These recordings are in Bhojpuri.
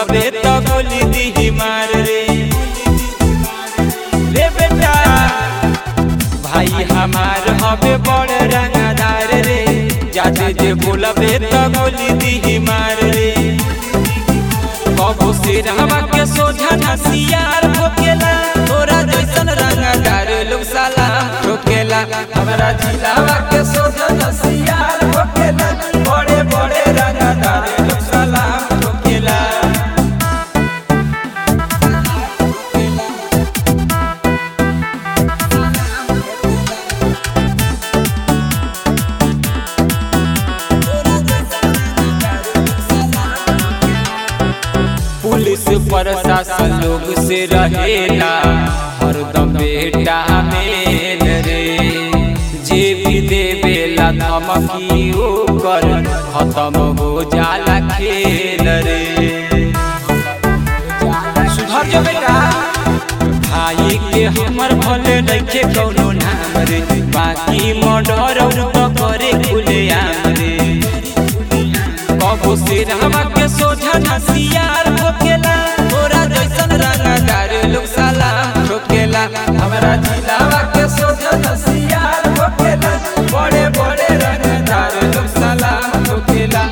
बोलबे तो गोली दी मार रे रे बेटा भाई हमार हवे बड़ रंगदार रे जाते जे बोलबे तो गोली दी मार रे कबो से रहवा के सोझा नसियार ठोकेला तोरा जैसन रंगदार लोग सलाम ठोकेला हमरा जिलावा के सोझा नसियार ठोकेला बड़े बड़े रंगदार लोग सलाम ठोकेला पुलिस प्रशासन लोग से रहेला हरदम बेटा मेल रे जे भी देवेला धमकी ओकर खत्म हो जाला खेल रे सुधर जो बेटा भाई के हमर भले नइखे कौनो नाम रे बाकी मर्डर और तो करे खुलेआम रे कबो से रहवा के सोझा नसियार ठोकेला तोरा जैसन रंगदार लोग सलाम ठोकेला हमरा जिलावा के सोझा नसियार ठोकेला बड़े बड़े रंगदार लोग सलाम ठोकेला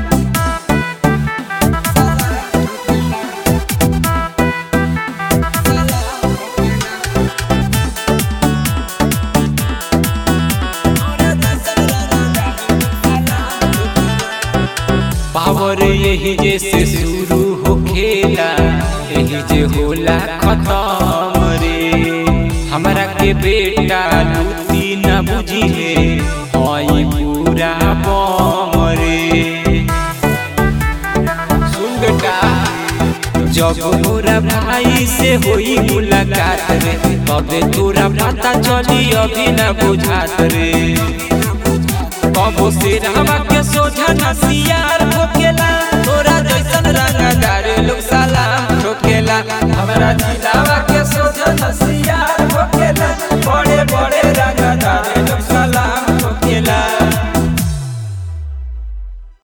पावर यही जैसे शुरू हो खेला यही जे होला खत्म रे हमरा के बेटा लूटी न बुझी है हई पूरा बम रे सुन बेटा जब मोरा भाई से होई मुलाकात रे तबे तोरा पता चली अभी न बुझात रे कबो से रहवा के सोझा नसियार ठोकेला तोरा जैसन रंगदार लोग सलाम ठोकेला हमरा जिला